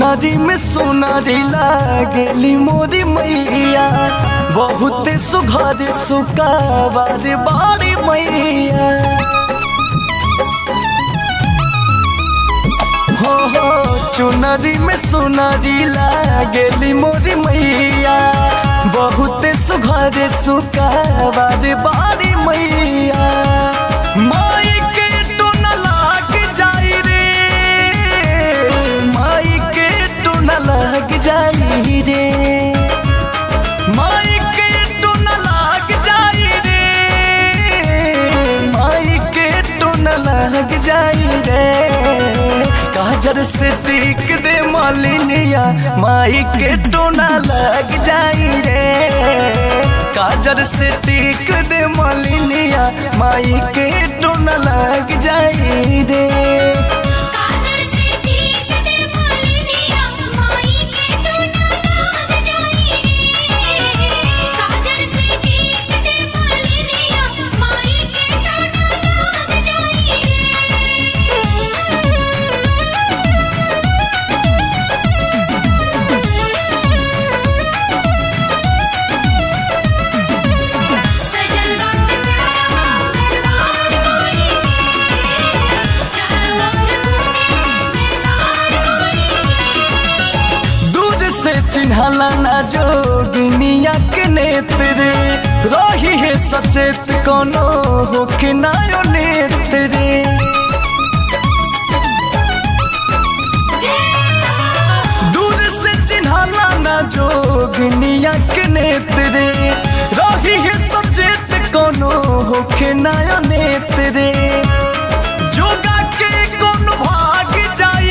चुनरी में सोनारी लागेली मोरी मैया बहुत सुघर सुकाबार बारी मैया हो हो चुनरी में सोनारी लागेली मोरी मैया बहुत सुघर सुकाबार बारी मैया माई के टोन लाग जाई रे माई के टोन लाग जाई रे माई के टोन लाग जाई रे माई के टोन लाग जाई रे काजर से टीक दे मालिनिया माई के टोना लग जाई रे काजर से टीक दे मालिनिया माई के टोना लग जाई रे काजल से ठीक दे मालिनिया माई के टोना लाग जाई रे काजल से ठीक दे मालिनिया माई के टोना लाग जाई रे सजल वक्त प्यारा दरबार माई चारों ओर गूंजे दरबार माई दूर से चिन्हला ना जोगिनिया के नेत्र रही है सचेत कोनो होके नायो नेत्र दूर से चिन्हला ना जोगिनिया के नेत्र रही है सचेत कोनो होके नायो नेत्र जोगा के कौन भाग जाई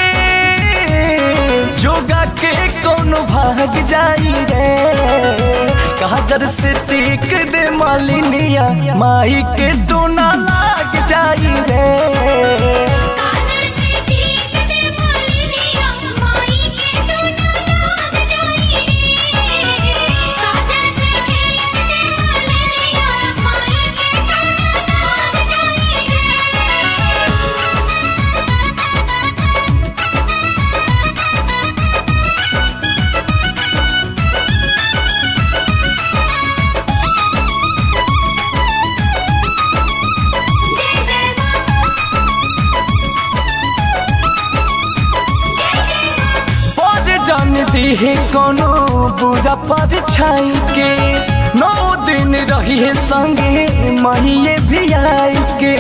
रे जोगा के कौन भाग जाई रे काजर से टीक दे मालिनिया माई के डोना लाग जाई रे काजल से ठीक दे मालिनिया माई के टोना लाग जाई रे काजल से ठीक दे मालिनिया माई के टोना लाग जाई जय जय जय जय पर जान दी है कोनो बुरा पर छाई के नौ दिन रही है संगे महिए भी आई के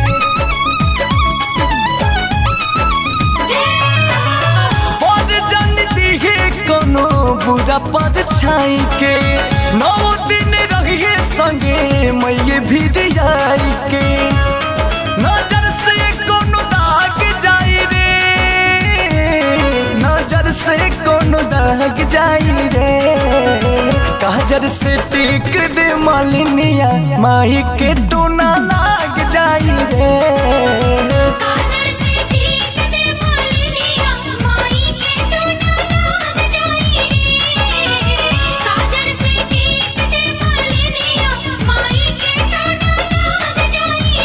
पर जान दी है कोनो बुरा पर छाई के नौ दिन रही है संगे मैये भी आई के नजर से कोनो दाग जाई रे नजर से कोनो दाग जाई रे काजर से टीक दे मालिनिया माई के डोना लाग जाई रे काजल से ठीक दे मालिनिया माई के टोना लाग जाई रे काजल से ठीक दे मालिनिया माई के टोना लाग जाई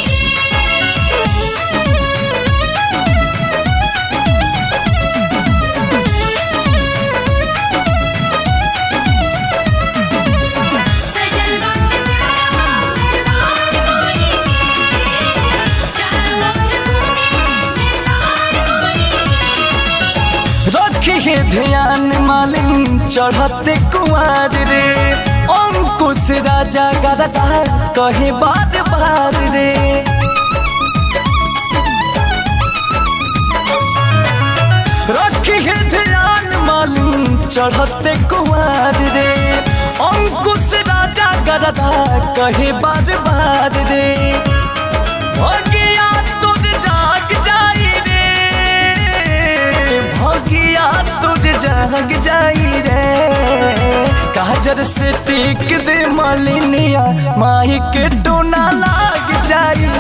रे सजल वक्त प्यारा दरबार माई चारों ओर गूंजे दरबार माई रखी है ध्यान मालिन चढ़ते कुमार रे अंकुश राजा गरदा कहे बार बार रे रखी है ध्यान मालिन चढ़ते कुमार रे अंकुश राजा गरदा कहे बार बार रे भगिया तुझ जाग जाई रे भगिया तुझ जाग जाई रे काजर से टीक दे मालिनिया माई के डोना लाग जाई